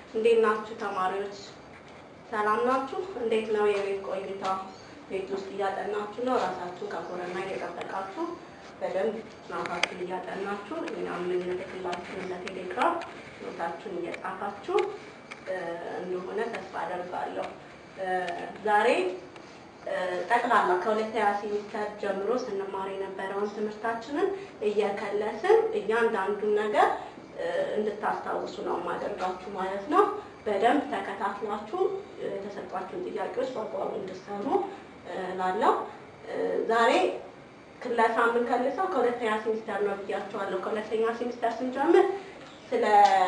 እንዴት ናችሁ ተማሪዎች? ሰላም ናችሁ? እንዴት ነው የቤት ቆይታ? ቤት ውስጥ እያጠናችሁ ነው? ራሳችሁን ከኮረና እየጠበቃችሁ በደንብ ጥናታችሁን እያጠናችሁ እኛም የምንልክላችሁን ለቴሌግራም ኖታችሁን እየጻፋችሁ እንደሆነ ተስፋ አደርጋለሁ። ዛሬ ጠቅላላ ከሁለተኛ ሴሚስተር ጀምሮ ስንማር የነበረውን ትምህርታችንን እየከለስን እያንዳንዱን ነገር እንድታስታውሱ ነው የማደርጋችሁ ማለት ነው። በደንብ ተከታትላችሁ የተሰጧችሁን ጥያቄዎች በአግባቡ እንድትሰሩ ላለው ዛሬ ክለሳ የምንከልሰው ከሁለተኛ ሴሚስተር ነው ብያቸዋለሁ። ከሁለተኛ ሴሚስተር ስንጀምር ስለ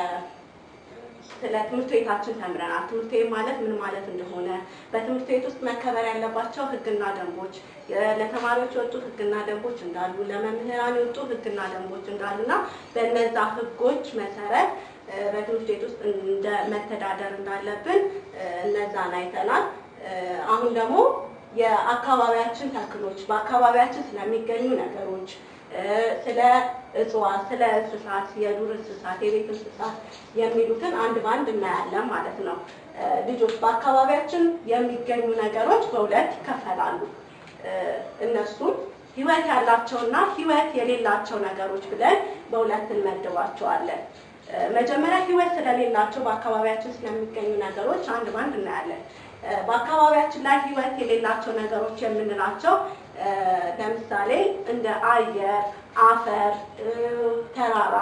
ስለ ትምህርት ቤታችን ተምረናል። ትምህርት ቤት ማለት ምን ማለት እንደሆነ፣ በትምህርት ቤት ውስጥ መከበር ያለባቸው ሕግና ደንቦች፣ ለተማሪዎች የወጡ ሕግና ደንቦች እንዳሉ፣ ለመምህራን የወጡ ሕግና ደንቦች እንዳሉና በእነዛ ሕጎች መሰረት በትምህርት ቤት ውስጥ እንደ መተዳደር እንዳለብን እነዛን አይተናል። አሁን ደግሞ የአካባቢያችን ተክሎች፣ በአካባቢያችን ስለሚገኙ ነገሮች ስለ እጽዋት፣ ስለ እንስሳት፣ የዱር እንስሳት፣ የቤት እንስሳት የሚሉትን አንድ በአንድ እናያለን ማለት ነው። ልጆች በአካባቢያችን የሚገኙ ነገሮች በሁለት ይከፈላሉ። እነሱም ህይወት ያላቸውና ህይወት የሌላቸው ነገሮች ብለን በሁለት እንመድባቸዋለን። መጀመሪያ ህይወት ስለሌላቸው በአካባቢያችን ስለሚገኙ ነገሮች አንድ በአንድ እናያለን። በአካባቢያችን ላይ ህይወት የሌላቸው ነገሮች የምንላቸው ለምሳሌ እንደ አየር፣ አፈር፣ ተራራ፣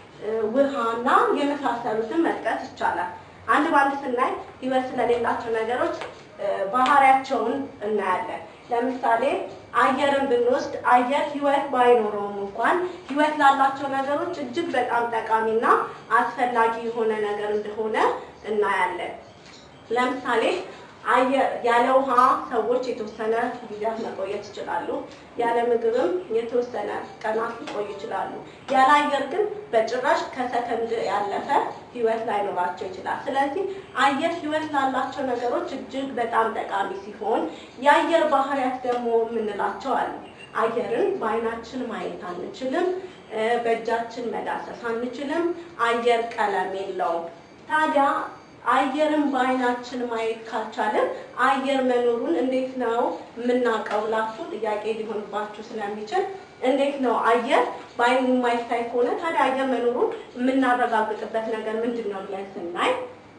ውሃና የመሳሰሉትን መጥቀስ ይቻላል። አንድ በአንድ ስናይ ህይወት ስለሌላቸው ነገሮች ባህሪያቸውን እናያለን። ለምሳሌ አየርን ብንወስድ አየር ህይወት ባይኖረውም እንኳን ህይወት ላላቸው ነገሮች እጅግ በጣም ጠቃሚና አስፈላጊ የሆነ ነገር እንደሆነ እናያለን። ለምሳሌ ያለ ውሃ ሰዎች የተወሰነ ጊዜያት መቆየት ይችላሉ። ያለ ምግብም የተወሰነ ቀናት ሊቆዩ ይችላሉ። ያለ አየር ግን በጭራሽ ከሰከንድ ያለፈ ህይወት ላይኖራቸው ይችላል። ስለዚህ አየር ህይወት ላላቸው ነገሮች እጅግ በጣም ጠቃሚ ሲሆን የአየር ባህሪያት ደግሞ የምንላቸው አሉ። አየርን በአይናችን ማየት አንችልም፣ በእጃችን መዳሰስ አንችልም። አየር ቀለም የለውም። ታዲያ አየርን በአይናችን ማየት ካልቻለን አየር መኖሩን እንዴት ነው የምናውቀው ብላችሁ ጥያቄ ሊሆንባችሁ ስለሚችል እንዴት ነው አየር በአይን የማይታይ ከሆነ ታዲያ አየር መኖሩን የምናረጋግጥበት ነገር ምንድን ነው ብለን ስናይ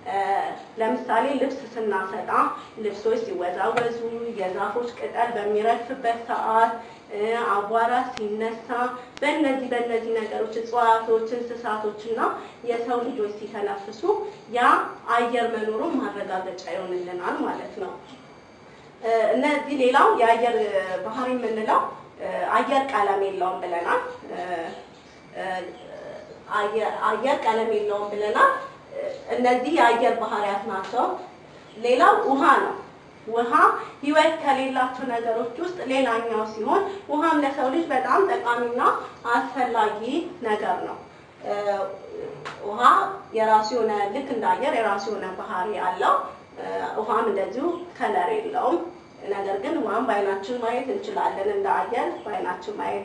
ለምሳሌ ልብስ ስናሰጣ ልብሶች ሲወዛወዙ፣ የዛፎች ቅጠል በሚረግፍበት ሰዓት፣ አቧራ ሲነሳ፣ በእነዚህ በእነዚህ ነገሮች እጽዋቶች፣ እንስሳቶች እና የሰው ልጆች ሲተነፍሱ ያ አየር መኖሩን ማረጋገጫ ይሆንልናል ማለት ነው። እነዚህ ሌላው የአየር ባህሪ የምንለው አየር ቀለም የለውም ብለናል። አየር ቀለም የለውም ብለናል። እነዚህ የአየር ባህሪያት ናቸው። ሌላው ውሃ ነው። ውሃ ህይወት ከሌላቸው ነገሮች ውስጥ ሌላኛው ሲሆን ውሃም ለሰው ልጅ በጣም ጠቃሚና አስፈላጊ ነገር ነው። ውሃ የራሱ የሆነ ልክ እንደ አየር የራሱ የሆነ ባህሪ አለው። ውሃም እንደዚሁ ከለር የለውም። ነገር ግን ውሃም በአይናችን ማየት እንችላለን። እንደ አየር በአይናችን ማየት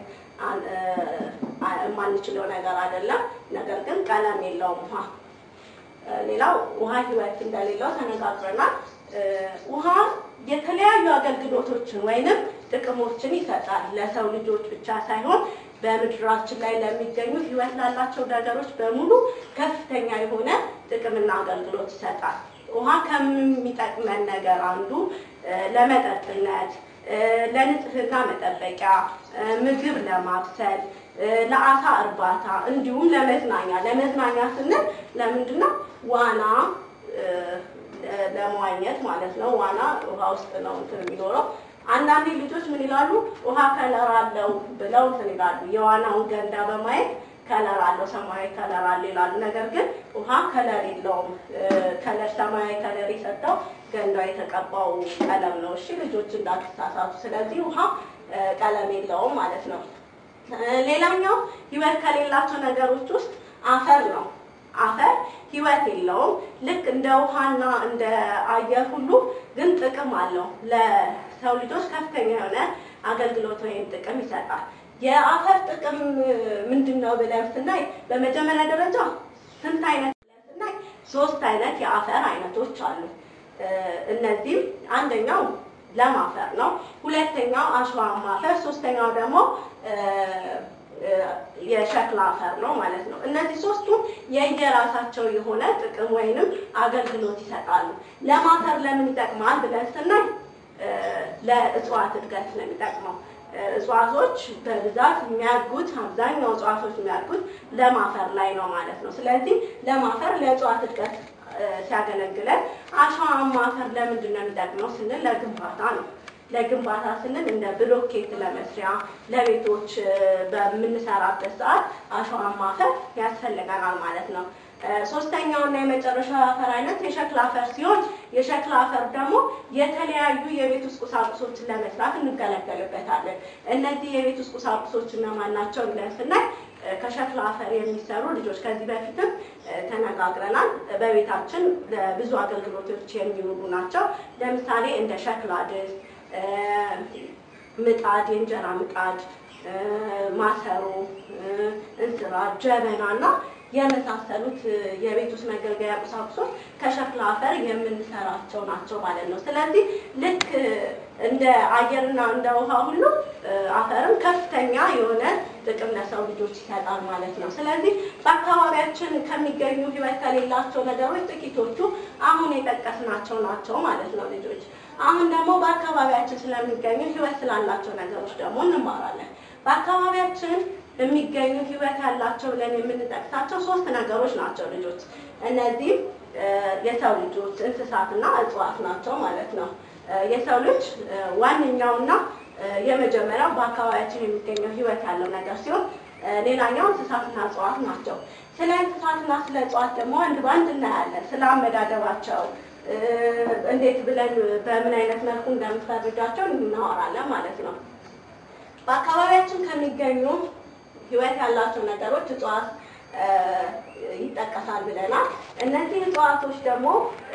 የማንችለው ነገር አይደለም። ነገር ግን ቀለም የለውም ውሃ ሌላው ውሃ ህይወት እንደሌለው ተነጋግረናል። ውሃ የተለያዩ አገልግሎቶችን ወይንም ጥቅሞችን ይሰጣል ለሰው ልጆች ብቻ ሳይሆን በምድራችን ላይ ለሚገኙ ህይወት ላላቸው ነገሮች በሙሉ ከፍተኛ የሆነ ጥቅምና አገልግሎት ይሰጣል። ውሃ ከሚጠቅመን ነገር አንዱ ለመጠጥነት፣ ለንጽህና መጠበቂያ፣ ምግብ ለማብሰል ለአሳ እርባታ እንዲሁም ለመዝናኛ ለመዝናኛ ስንል ለምንድን ነው ዋና ለመዋኘት ማለት ነው። ዋና ውሃ ውስጥ ነው እንትን የሚኖረው። አንዳንዴ ልጆች ምን ይላሉ? ውሃ ከለር አለው ብለው እንትን ይላሉ። የዋናውን ገንዳ በማየት ከለር አለው ሰማያዊ ከለር አለው ይላሉ። ነገር ግን ውሃ ከለር የለውም። ከለር ሰማያዊ ከለር የሰጠው ገንዳው የተቀባው ቀለም ነው። እሺ ልጆች እንዳትሳሳቱ። ስለዚህ ውሃ ቀለም የለውም ማለት ነው። ሌላኛው ህይወት ከሌላቸው ነገሮች ውስጥ አፈር ነው። አፈር ህይወት የለውም። ልክ እንደ ውሃና እንደ አየር ሁሉ ግን ጥቅም አለው። ለሰው ልጆች ከፍተኛ የሆነ አገልግሎት ወይም ጥቅም ይሰጣል። የአፈር ጥቅም ምንድን ነው ብለን ስናይ በመጀመሪያ ደረጃ ስንት አይነት ብለን ስናይ ሶስት አይነት የአፈር አይነቶች አሉ። እነዚህም አንደኛው ለም አፈር ነው። ሁለተኛው አሸዋማ አፈር፣ ሶስተኛው ደግሞ የሸክላ አፈር ነው ማለት ነው። እነዚህ ሶስቱ የየራሳቸው የሆነ ጥቅም ወይንም አገልግሎት ይሰጣሉ። ለም አፈር ለምን ይጠቅማል ብለን ስናይ ለእጽዋት እድገት ነው የሚጠቅመው። እጽዋቶች በብዛት የሚያድጉት አብዛኛው እጽዋቶች የሚያድጉት ለም አፈር ላይ ነው ማለት ነው። ስለዚህ ለም አፈር ለእጽዋት እድገት ሲያገለግለን፣ አሸዋማ አፈር ለምንድን ነው የሚጠቅመው ስንል ለግንባታ ነው። ለግንባታ ስንል እንደ ብሎኬት ለመስሪያ ለቤቶች በምንሰራበት ሰዓት አሸዋማ አፈር ያስፈልገናል ማለት ነው። ሶስተኛው እና የመጨረሻው አፈር አይነት የሸክላ አፈር ሲሆን የሸክላ አፈር ደግሞ የተለያዩ የቤት ውስጥ ቁሳቁሶችን ለመስራት እንገለገልበታለን። እነዚህ የቤት ውስጥ ቁሳቁሶች እነማን ናቸው ብለን ስናይ ከሸክላ አፈር የሚሰሩ ልጆች ከዚህ በፊትም ተነጋግረናል። በቤታችን ለብዙ አገልግሎቶች የሚውሉ ናቸው። ለምሳሌ እንደ ሸክላ ድስት፣ ምጣድ፣ የእንጀራ ምጣድ፣ ማሰሮ፣ እንስራ፣ ጀበና እና የመሳሰሉት የቤት ውስጥ መገልገያ ቁሳቁሶች ከሸክላ አፈር የምንሰራቸው ናቸው ማለት ነው። ስለዚህ ልክ እንደ አየርና እንደ ውሃ ሁሉ አፈርም ከፍተኛ የሆነ ጥቅም ለሰው ልጆች ይሰጣል ማለት ነው። ስለዚህ በአካባቢያችን ከሚገኙ ሕይወት ከሌላቸው ነገሮች ጥቂቶቹ አሁን የጠቀስናቸው ናቸው ማለት ነው ልጆች። አሁን ደግሞ በአካባቢያችን ስለሚገኙ ሕይወት ስላላቸው ነገሮች ደግሞ እንማራለን። በአካባቢያችን የሚገኙ ሕይወት ያላቸው ብለን የምንጠቅሳቸው ሶስት ነገሮች ናቸው ልጆች። እነዚህም የሰው ልጆች፣ እንስሳትና እጽዋት ናቸው ማለት ነው። የሰው ልጅ ዋነኛውና የመጀመሪያው በአካባቢያችን የሚገኘው ሕይወት ያለው ነገር ሲሆን ሌላኛው እንስሳትና እጽዋት ናቸው። ስለ እንስሳትና ስለ እጽዋት ደግሞ አንድ በአንድ እናያለን። ስለ አመዳደባቸው እንዴት ብለን በምን አይነት መልኩ እንደምትፈርጃቸው እናወራለን ማለት ነው። በአካባቢያችን ከሚገኙ ህይወት ያላቸው ነገሮች እጽዋት ይጠቀሳል ብለናል። እነዚህ እጽዋቶች ደግሞ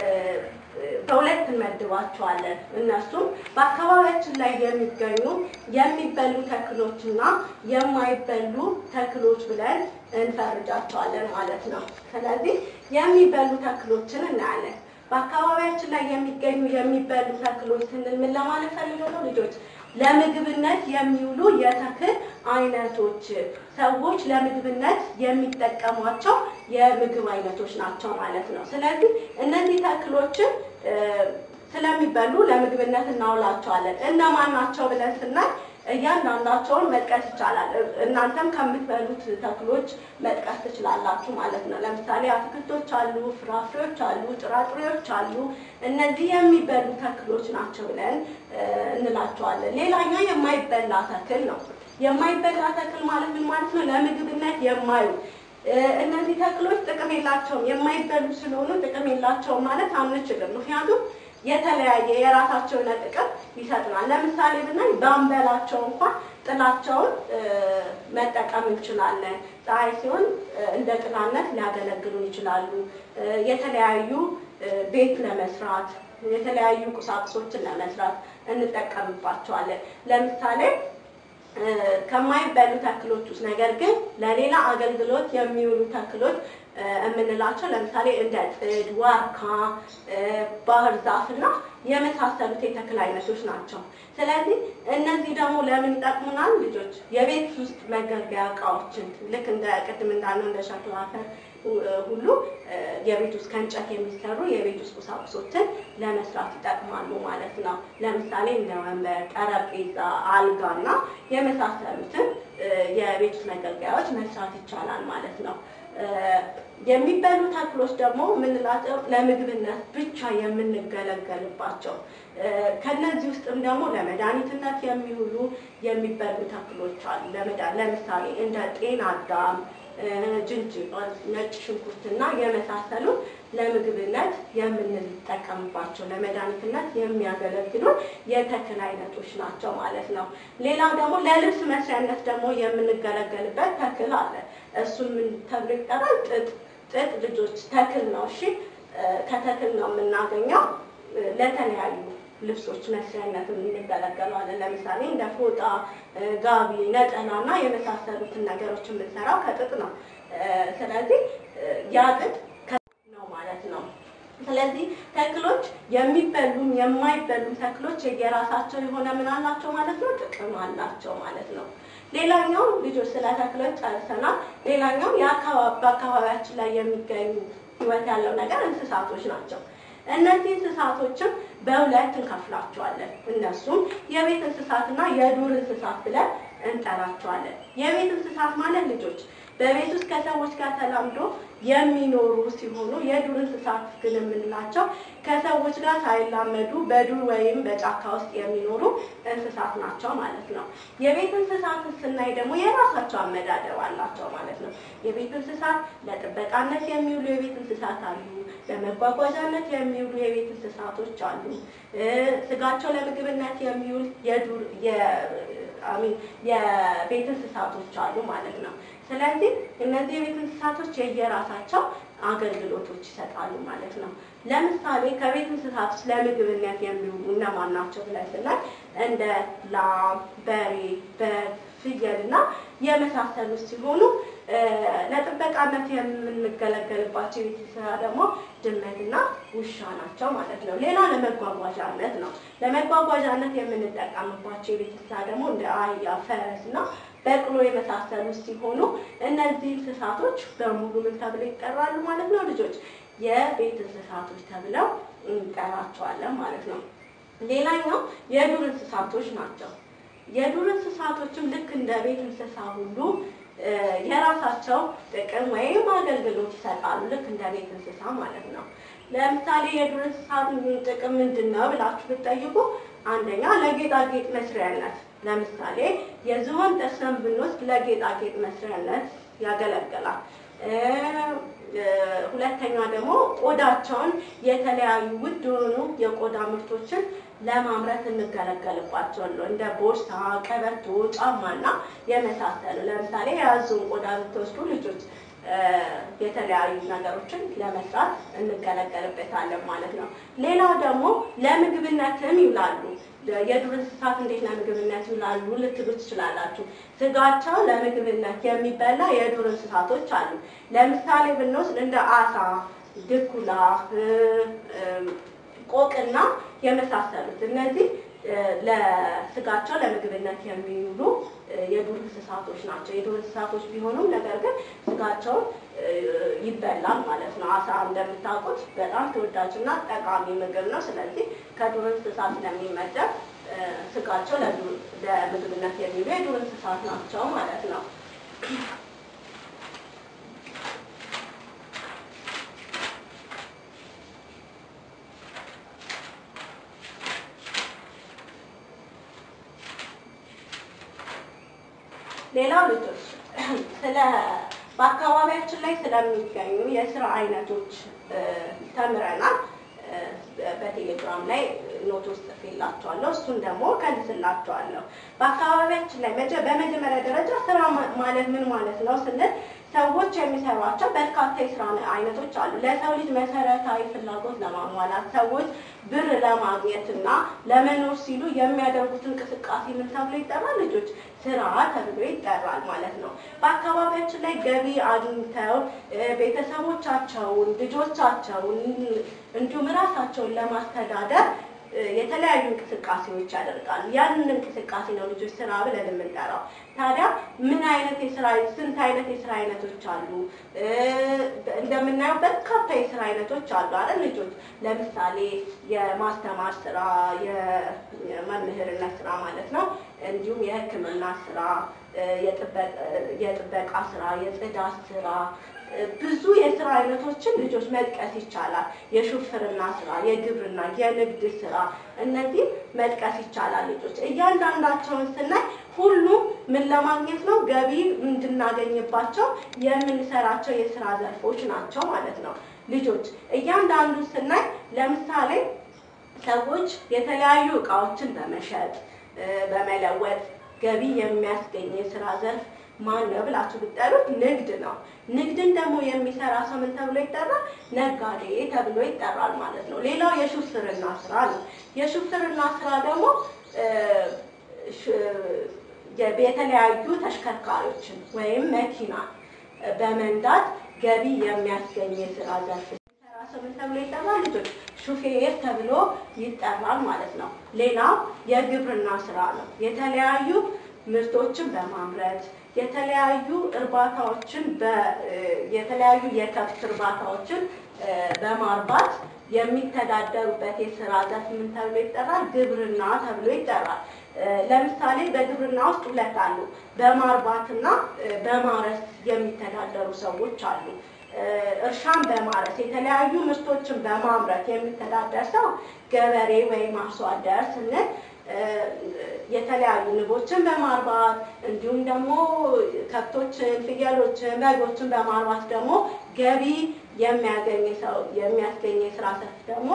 በሁለት እንመድባቸዋለን። እነሱም በአካባቢያችን ላይ የሚገኙ የሚበሉ ተክሎችና የማይበሉ ተክሎች ብለን እንፈርጃቸዋለን ማለት ነው። ስለዚህ የሚበሉ ተክሎችን እናያለን። በአካባቢያችን ላይ የሚገኙ የሚበሉ ተክሎች ስንል ምን ለማለት ፈልገው ነው ልጆች? ለምግብነት የሚውሉ የተክል አይነቶች ሰዎች ለምግብነት የሚጠቀሟቸው የምግብ አይነቶች ናቸው ማለት ነው። ስለዚህ እነዚህ ተክሎችን ስለሚበሉ ለምግብነት እናውላቸዋለን። እነማን ናቸው ብለን ስናይ እያንዳንዳቸውን መጥቀስ ይቻላል። እናንተም ከምትበሉት ተክሎች መጥቀስ ትችላላችሁ ማለት ነው። ለምሳሌ አትክልቶች አሉ፣ ፍራፍሬዎች አሉ፣ ጥራጥሬዎች አሉ። እነዚህ የሚበሉ ተክሎች ናቸው ብለን እንላቸዋለን። ሌላኛው የማይበላ ተክል ነው። የማይበላ ተክል ማለት ምን ማለት ነው? ለምግብነት የማዩ እነዚህ ተክሎች ጥቅም የላቸውም። የማይበሉ ስለሆኑ ጥቅም የላቸውም ማለት አንችልም። ምክንያቱም የተለያየ የራሳቸው የሆነ ጥቅም ይሰጡናል። ለምሳሌ ብናይ ባንበላቸው እንኳን ጥላቸውን መጠቀም እንችላለን። ፀሐይ ሲሆን እንደ ጥላነት ሊያገለግሉን ይችላሉ። የተለያዩ ቤት ለመስራት የተለያዩ ቁሳቁሶችን ለመስራት እንጠቀምባቸዋለን። ለምሳሌ ከማይበሉ ተክሎች ውስጥ ነገር ግን ለሌላ አገልግሎት የሚውሉ ተክሎች የምንላቸው ለምሳሌ እንደ ጥድ፣ ዋርካ፣ ባህር ዛፍ እና የመሳሰሉት የተክል አይነቶች ናቸው። ስለዚህ እነዚህ ደግሞ ለምን ይጠቅሙናል ልጆች? የቤት ውስጥ መገልገያ እቃዎችን ልክ እንደ ቅድም እንዳልነው እንደ ሸክላ አፈር ሁሉ የቤት ውስጥ ከእንጨት የሚሰሩ የቤት ውስጥ ቁሳቁሶችን ለመስራት ይጠቅማሉ ማለት ነው። ለምሳሌ እንደ ወንበር፣ ጠረጴዛ፣ አልጋ እና የመሳሰሉትን የቤት ውስጥ መገልገያዎች መስራት ይቻላል ማለት ነው። የሚበሉ ተክሎች ደግሞ የምንላቸው ለምግብነት ብቻ የምንገለገልባቸው ከነዚህ ውስጥም ደግሞ ለመድኃኒትነት የሚውሉ የሚበሉ ተክሎች አሉ። ለምሳሌ እንደ ጤና አዳም፣ ጅንጅብል፣ ነጭ ሽንኩርትና የመሳሰሉ ለምግብነት የምንጠቀምባቸው ለመድኃኒትነት የሚያገለግሉ የተክል አይነቶች ናቸው ማለት ነው። ሌላው ደግሞ ለልብስ መስሪያነት ደግሞ የምንገለገልበት ተክል አለ። እሱም ምን ተብሎ ይጠራል? ጥጥ። ጥጥ ልጆች ተክል ነው። እሺ፣ ከተክል ነው የምናገኘው። ለተለያዩ ልብሶች መስሪያነት እንገለገለዋለን። ለምሳሌ እንደ ፎጣ፣ ጋቢ፣ ነጠላ እና የመሳሰሉትን ነገሮች የምንሰራው ከጥጥ ነው። ስለዚህ ያ ጥጥ ነው ማለት ስለዚህ ተክሎች የሚበሉም የማይበሉም ተክሎች የየራሳቸው የሆነ ምን አላቸው ማለት ነው፣ ጥቅም አላቸው ማለት ነው። ሌላኛው ልጆች ስለ ተክሎች ጨርሰናል። ሌላኛው በአካባቢያችን ላይ የሚገኙ ህይወት ያለው ነገር እንስሳቶች ናቸው። እነዚህ እንስሳቶችም በሁለት እንከፍላቸዋለን። እነሱም የቤት እንስሳትና የዱር እንስሳት ብለን እንጠራቸዋለን። የቤት እንስሳት ማለት ልጆች በቤት ውስጥ ከሰዎች ጋር ተላምዶ የሚኖሩ ሲሆኑ የዱር እንስሳት ግን የምንላቸው ከሰዎች ጋር ሳይላመዱ በዱር ወይም በጫካ ውስጥ የሚኖሩ እንስሳት ናቸው ማለት ነው። የቤት እንስሳትን ስናይ ደግሞ የራሳቸው አመዳደብ አላቸው ማለት ነው። የቤት እንስሳት ለጥበቃነት የሚውሉ የቤት እንስሳት አሉ። ለመጓጓዣነት የሚውሉ የቤት እንስሳቶች አሉ። ስጋቸው ለምግብነት የሚውል የዱር አሚን የቤት እንስሳቶች አሉ ማለት ነው። ስለዚህ እነዚህ የቤት እንስሳቶች የየራሳቸው አገልግሎቶች ይሰጣሉ ማለት ነው። ለምሳሌ ከቤት እንስሳት ውስጥ ለምግብነት የሚውሉ እነማን ናቸው ብለን ስናይ እንደ ላም፣ በሬ፣ በግ፣ ፍየል እና የመሳሰሉት ሲሆኑ ለጥበቃነት የምንገለገልባቸው የቤት እንስሳ ደግሞ ድመትና ውሻ ናቸው ማለት ነው። ሌላ ለመጓጓዣነት ነው። ለመጓጓዣነት የምንጠቀምባቸው የቤት እንስሳ ደግሞ እንደ አህያ፣ ፈረስ እና በቅሎ የመሳሰሉት ሲሆኑ እነዚህ እንስሳቶች በሙሉ ምን ተብለው ይጠራሉ ማለት ነው ልጆች? የቤት እንስሳቶች ተብለው እንጠራቸዋለን ማለት ነው። ሌላኛው የዱር እንስሳቶች ናቸው። የዱር እንስሳቶችም ልክ እንደ ቤት እንስሳ ሁሉ የራሳቸው ጥቅም ወይም አገልግሎት ይሰጣሉ። ልክ እንደ ቤት እንስሳ ማለት ነው። ለምሳሌ የዱር እንስሳት ጥቅም ምንድን ነው ብላችሁ ብትጠይቁ አንደኛ ለጌጣጌጥ መስሪያነት፣ ለምሳሌ የዝሆን ጥርስን ብንወስድ ለጌጣጌጥ መስሪያነት ያገለግላል። ሁለተኛ ደግሞ ቆዳቸውን የተለያዩ ውድ የሆኑ የቆዳ ምርቶችን ለማምረት እንገለገልባቸዋለን። እንደ ቦርሳ፣ ቀበቶ፣ ጫማና የመሳሰሉ ለምሳሌ የያዙን ቆዳ ብትወስዱ ልጆች የተለያዩ ነገሮችን ለመስራት እንገለገልበታለን ማለት ነው። ሌላው ደግሞ ለምግብነትም ይውላሉ። የዱር እንስሳት እንዴት ለምግብነት ይውላሉ ልትሉ ትችላላችሁ። ስጋቸው ለምግብነት የሚበላ የዱር እንስሳቶች አሉ። ለምሳሌ ብንወስድ እንደ አሳ፣ ድኩላ፣ ቆቅና የመሳሰሉት እነዚህ ለስጋቸው ለምግብነት የሚውሉ የዱር እንስሳቶች ናቸው። የዱር እንስሳቶች ቢሆኑም ነገር ግን ስጋቸውን ይበላል ማለት ነው። አሳ እንደምታውቁት በጣም ተወዳጅና ጠቃሚ ምግብ ነው። ስለዚህ ከዱር እንስሳት ስለሚመደብ ስጋቸው ለምግብነት የሚውሉ የዱር እንስሳት ናቸው ማለት ነው። ሌላው ልጆች ስለ በአካባቢያችን ላይ ስለሚገኙ የስራ አይነቶች ተምረናል። በቴሌግራም ላይ ኖት ውስጥ ጽፌላችኋለሁ። እሱን ደግሞ ከልስላችኋለሁ። በአካባቢያችን ላይ በመጀመሪያ ደረጃ ስራ ማለት ምን ማለት ነው ስንል ሰዎች የሚሰሯቸው በርካታ የስራ አይነቶች አሉ። ለሰው ልጅ መሰረታዊ ፍላጎት ለማሟላት ሰዎች ብር ለማግኘት እና ለመኖር ሲሉ የሚያደርጉት እንቅስቃሴ ምን ተብሎ ይጠራል? ልጆች ስራ ተብሎ ይጠራል ማለት ነው። በአካባቢያችን ላይ ገቢ አግኝተው ቤተሰቦቻቸውን፣ ልጆቻቸውን እንዲሁም ራሳቸውን ለማስተዳደር የተለያዩ እንቅስቃሴዎች ያደርጋሉ። ያንን እንቅስቃሴ ነው ልጆች ስራ ብለን የምንጠራው። ታዲያ ምን አይነት የስራ ስንት አይነት የስራ አይነቶች አሉ? እንደምናየው በርካታ የስራ አይነቶች አሉ አይደል ልጆች? ለምሳሌ የማስተማር ስራ፣ የመምህርነት ስራ ማለት ነው። እንዲሁም የሕክምና ስራ፣ የጥበቃ ስራ፣ የጽዳት ስራ ብዙ የስራ አይነቶችን ልጆች መጥቀስ ይቻላል። የሹፍርና ስራ፣ የግብርና፣ የንግድ ስራ እነዚህ መጥቀስ ይቻላል። ልጆች እያንዳንዳቸውን ስናይ ሁሉም ምን ለማግኘት ነው? ገቢ እንድናገኝባቸው የምንሰራቸው የስራ ዘርፎች ናቸው ማለት ነው። ልጆች እያንዳንዱ ስናይ ለምሳሌ ሰዎች የተለያዩ እቃዎችን በመሸጥ በመለወጥ ገቢ የሚያስገኝ የስራ ዘርፍ ማን ነው ብላችሁ ብትጠሩት ንግድ ነው። ንግድን ደግሞ የሚሰራ ሰው ምን ተብሎ ይጠራል? ነጋዴ ተብሎ ይጠራል ማለት ነው። ሌላው የሹፍርና ስራ ነው። የሹፍርና ስራ ደግሞ የተለያዩ ተሽከርካሪዎችን ወይም መኪና በመንዳት ገቢ የሚያስገኝ የስራ ዘርፍ ሰው ምን ተብሎ ይጠራል? ልጆች ሹፌር ተብሎ ይጠራል ማለት ነው። ሌላው የግብርና ስራ ነው። የተለያዩ ምርቶችን በማምረት የተለያዩ እርባታዎችን የተለያዩ የከብት እርባታዎችን በማርባት የሚተዳደሩበት የስራ ዘርፍ ምን ተብሎ ይጠራል? ግብርና ተብሎ ይጠራል። ለምሳሌ በግብርና ውስጥ ሁለት አሉ። በማርባትና በማረስ የሚተዳደሩ ሰዎች አሉ። እርሻን በማረስ የተለያዩ ምርቶችን በማምረት የሚተዳደር ሰው ገበሬ ወይም አርሶ አደር ስንል የተለያዩ ንቦችን በማርባት እንዲሁም ደግሞ ከብቶችን፣ ፍየሎችን፣ በጎችን በማርባት ደግሞ ገቢ የሚያገኝ ሰው የሚያስገኝ የስራ ዘርፍ ደግሞ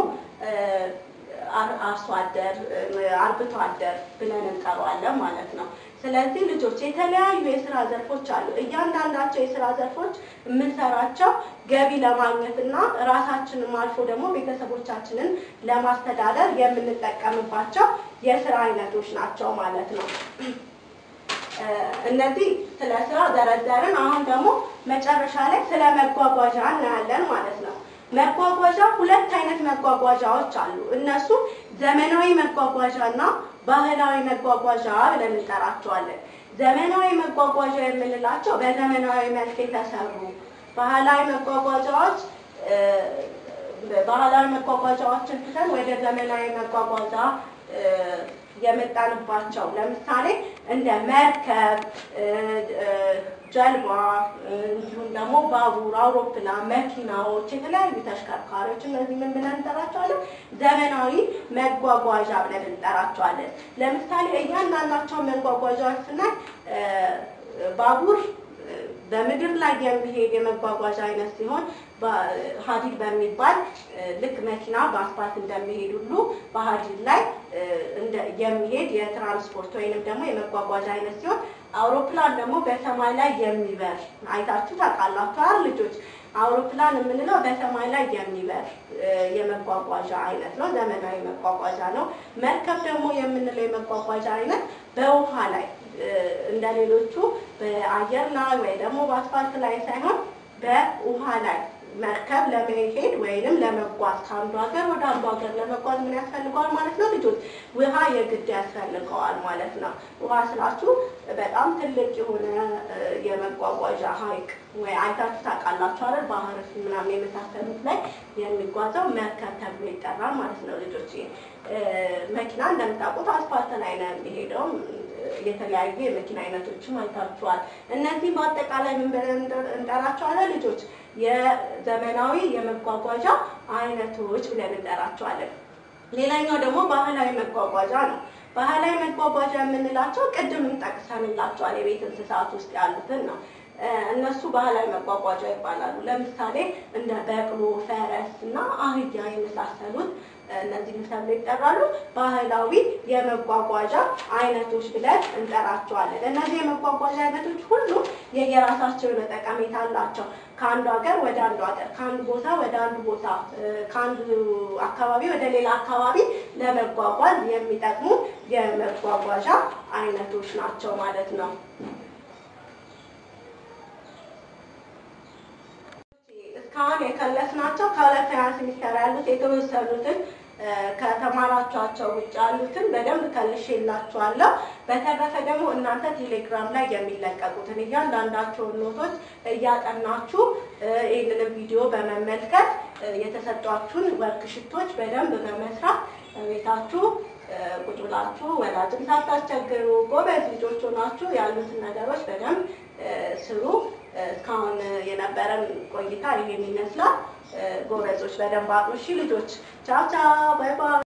አርሶ አደር አርብቶ አደር ብለን እንጠራዋለን ማለት ነው። ስለዚህ ልጆች የተለያዩ የስራ ዘርፎች አሉ። እያንዳንዳቸው የስራ ዘርፎች የምንሰራቸው ገቢ ለማግኘት እና ራሳችንም አልፎ ደግሞ ቤተሰቦቻችንን ለማስተዳደር የምንጠቀምባቸው የስራ አይነቶች ናቸው ማለት ነው። እነዚህ ስለ ስራ ዘረዘርን። አሁን ደግሞ መጨረሻ ላይ ስለ መጓጓዣ እናያለን ማለት ነው። መጓጓዣ ሁለት አይነት መጓጓዣዎች አሉ። እነሱ ዘመናዊ መጓጓዣ እና ባህላዊ መጓጓዣ ብለን እንጠራቸዋለን። ዘመናዊ መጓጓዣ የምንላቸው በዘመናዊ መልክ የተሰሩ ባህላዊ መጓጓዣዎች ባህላዊ መጓጓዣዎችን ትተን ወደ ዘመናዊ መጓጓዣ የመጣንባቸው ለምሳሌ እንደ መርከብ፣ ጀልባ እንዲሁም ደግሞ ባቡር፣ አውሮፕላን፣ መኪናዎች፣ የተለያዩ ተሽከርካሪዎች እነዚህ ምን ብለን እንጠራቸዋለን? ዘመናዊ መጓጓዣ ብለን እንጠራቸዋለን። ለምሳሌ እያንዳንዳቸውን መጓጓዣዎች ስናይ ባቡር በምድር ላይ የሚሄድ የመጓጓዣ አይነት ሲሆን ሀዲድ በሚባል ልክ መኪና በአስፋልት እንደሚሄድ ሁሉ በሀዲድ ላይ የሚሄድ የትራንስፖርት ወይንም ደግሞ የመጓጓዣ አይነት ሲሆን አውሮፕላን ደግሞ በሰማይ ላይ የሚበር አይታችሁ ታውቃላችሁ አይደል ልጆች? አውሮፕላን የምንለው በሰማይ ላይ የሚበር የመጓጓዣ አይነት ነው። ዘመናዊ መጓጓዣ ነው። መርከብ ደግሞ የምንለው የመጓጓዣ አይነት በውሃ ላይ እንደ ሌሎቹ በአየር ላይ ወይ ደግሞ በአስፋልት ላይ ሳይሆን በውሃ ላይ መርከብ ለመሄድ ወይንም ለመጓዝ ከአንዱ ሀገር ወደ አንዱ ሀገር ለመጓዝ ምን ያስፈልገዋል ማለት ነው ልጆች? ውሃ የግድ ያስፈልገዋል ማለት ነው። ውሃ ስላችሁ በጣም ትልቅ የሆነ የመጓጓዣ ሀይቅ ወይ አይታችሁ ታውቃላችሁ አይደል? ባህር ምናምን የመሳሰሉት ላይ የሚጓዘው መርከብ ተብሎ ይጠራል ማለት ነው ልጆች። መኪና እንደምታውቁት አስፋልት ላይ ነው የሚሄደው። የተለያዩ የመኪና አይነቶችም አይታችኋል። እነዚህ በአጠቃላይ ምን ብለን እንጠራቸዋለን ልጆች? የዘመናዊ የመጓጓዣ አይነቶች ብለን እንጠራቸዋለን። ሌላኛው ደግሞ ባህላዊ መጓጓዣ ነው። ባህላዊ መጓጓዣ የምንላቸው ቅድም ጠቅሰንላቸዋል። የቤት እንስሳት ውስጥ ያሉትን ነው። እነሱ ባህላዊ መጓጓዣ ይባላሉ። ለምሳሌ እንደ በቅሎ፣ ፈረስ እና አህያ የመሳሰሉት እነዚህ ተብሎ ይጠራሉ። ባህላዊ የመጓጓዣ አይነቶች ብለን እንጠራቸዋለን። እነዚህ የመጓጓዣ አይነቶች ሁሉ የየራሳቸው የሆነ ጠቀሜታ አላቸው። ከአንዱ ሀገር ወደ አንዱ ሀገር፣ ከአንዱ ቦታ ወደ አንዱ ቦታ፣ ከአንዱ አካባቢ ወደ ሌላ አካባቢ ለመጓጓዝ የሚጠቅሙ የመጓጓዣ አይነቶች ናቸው ማለት ነው። እስካሁን የከለስናቸው ከሁለተኛ ሴሚስተር ያሉት የተወሰኑትን ከተማራችኋቸው ውጭ ያሉትን በደንብ ከልሼላችኋለሁ። በተረፈ ደግሞ እናንተ ቴሌግራም ላይ የሚለቀቁትን እያንዳንዳቸውን ኖቶች እያጠናችሁ ይህንን ቪዲዮ በመመልከት የተሰጧችሁን ወርክሽቶች በደንብ በመስራት ቤታችሁ ቁጭ ብላችሁ ወላጅም ሳታስቸግሩ ጎበዝ ልጆች ሆናችሁ ያሉትን ነገሮች በደንብ ስሩ። እስካሁን የነበረን ቆይታ ይሄን ይመስላል። ጎበዞች በደንብ አጥኑ። እሺ ልጆች፣ ቻው ቻው፣ ባይ ባይ።